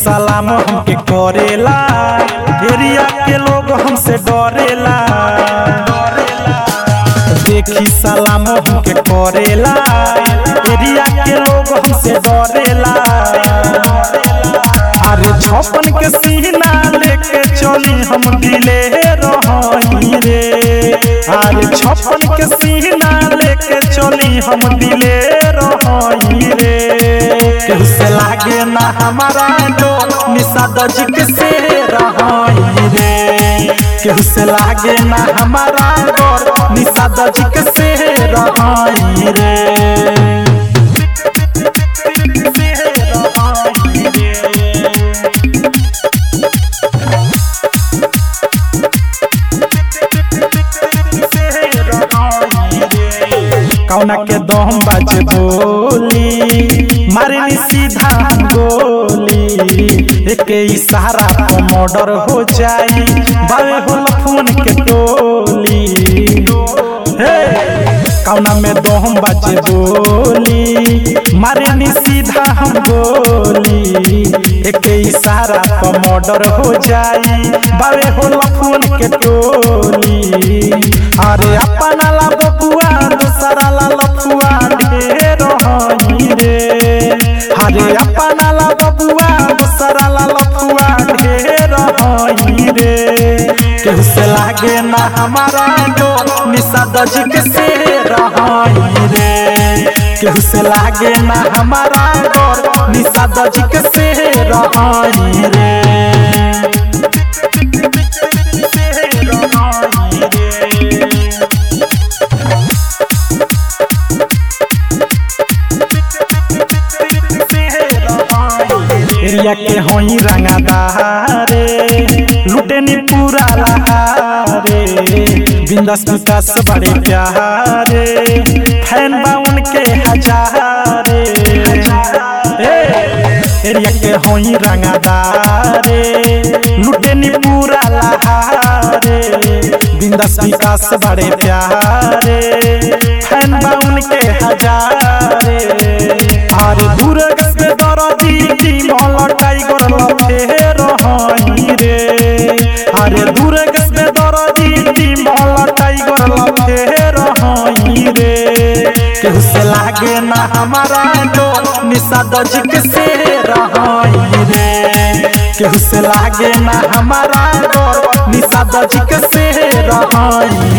सलाम हमके करेला एरिया के लोग हमसे डरेला देखी सलाम हमके करेला एरिया के लोग हमसे डरेला अरे छपन के सीना लेके चली हम दिले रही रे अरे छपन के सीना लेके चली हम दिले रही रे केहू से लागे ना हमारा डो निशा दजिक से रही रे केहू से लागे ना हमारा डर निशा दजिक से रही रे कौना के दम बाजे बोली मारनी सीधा गोली एक इशारा पर मर्डर हो जाई बावे हो फोन के टोली हे कौना में दम बाजे बोली मारनी सीधा हम गोली एक इशारा पर मर्डर हो जाई बावे हो फोन के टोली अरे अपना ला बबुआ दूसरा ला लफुआ ढेर हई रे अरे अपना ला बबुआ दूसरा ला लफुआ ढेर हई रे केहू से लागे ना हमारा डो निशा दजिक से रही रे केहू से लागे ना हमारा डर निशा दजिक से रही रे एरिया के होई रंगादारे लुटेनी पूरा लहारे बिंदास विकास बड़े प्यारे फैन बा उनके हजारे ए, एरिया के होई रंगादारे लुटेनी पूरा लहारे बिंदास विकास बड़े प्यारे फैन बा उनके हजारे अरे दुर्ग से दरदी टीमल टाइगर लफे रही रे अरे दुर्ग से दरदी टीमल टाइगर लफे रही रे केहू से लागे ना हमारा डो निशा दजिक से रही रे केहू से लागे ना हमारा डर निशा दजिक से रही